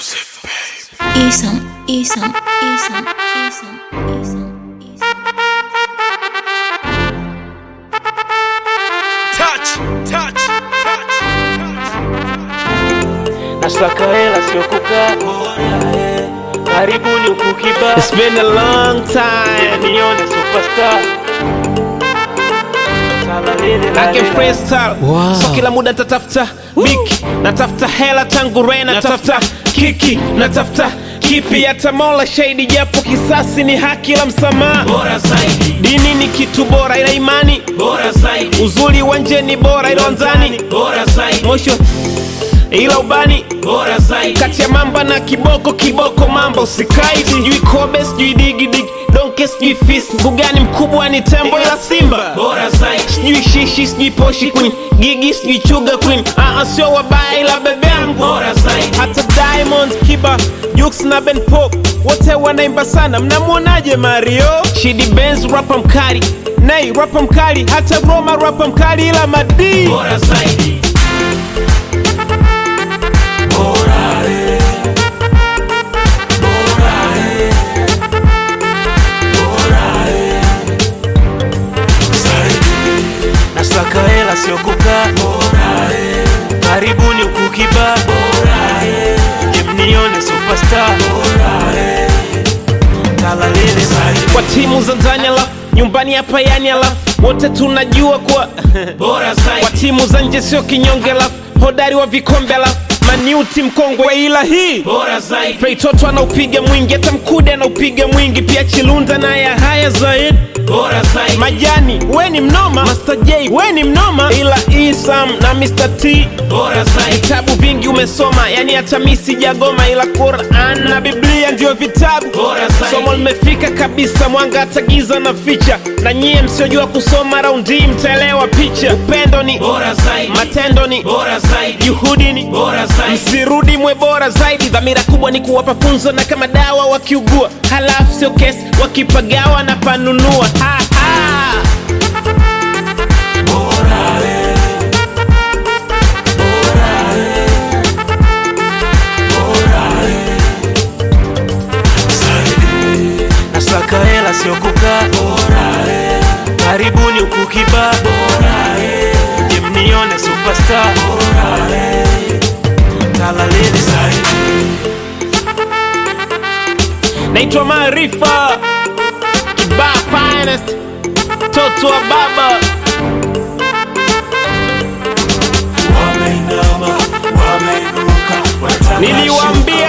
Isam, Isam, Isam, Isam, Isam, Isam. Touch, touch, touch, touch. Nasaka hela sio kukaa karibuni huku kiba It's been a long time. nione superstar Sala lele la I can lele. freestyle. So kila muda natafuta biki, natafuta hela tangu re, natafuta kiki, natafuta kipi, hata Mola shahidi, japo kisasi ni haki la msamaha. bora zaidi, Dini ni kitu bora, ila imani bora zaidi, uzuri wa nje ni bora, ila ndani bora zaidi, mwisho ila ubani bora zaidi, kati ya mamba na kiboko kiboko mamba usikai sijui kobe sijui digidigi donke sijui fisi mbugani mkubwa ni tembo ila simba bora zaidi, sijui shishi sijui poshi queen gigi sijui chuga queen aa sio wabaya ila bebe yangu bora zaidi, hata diamond kiba jux na ben pop wote wanaimba sana mnamwonaje mario shidi benz rapa mkali nei rapa mkali hata roma rapa mkali ila madii bora zaidi. Nasaka hela sio kukaa karibuni huku kiba je mnione superstar Sala lele la kwa timu za ndani alafu nyumbani hapa yani alafu wote tunajua kuwa Bora kwa zaidi, timu za nje sio kinyonge alafu hodari wa vikombe alafu maniuti mkongwe ila hii bora zaidi, feitoto anaupiga mwingi hata mkude anaupiga mwingi pia chilunda naye haya zaidi bora zaidi, majani we ni mnoma Master J we ni mnoma ila isam na Mr. T bora zaidi, vitabu vingi umesoma yani hata mi sijagoma ila Quran na Biblia ndio vitabu Bora zaidi. somo limefika kabisa mwanga hata giza na ficha na nyie msiojua kusoma raundi mtaelewa picha upendo ni bora zaidi, matendo ni bora zaidi, juhudi ni bora zaidi, msirudi mwe bora zaidi dhamira kubwa ni kuwapa funzo na kama dawa wakiugua halafu sio kesi wakipagawa na panunua ha, ha. Nasaka hela sio kukaa karibuni huku kiba je mnione superstar Sala lele naitwa maarifa kibaa finest toto wa baba wameinama, wameinuka, wataka niliwaambia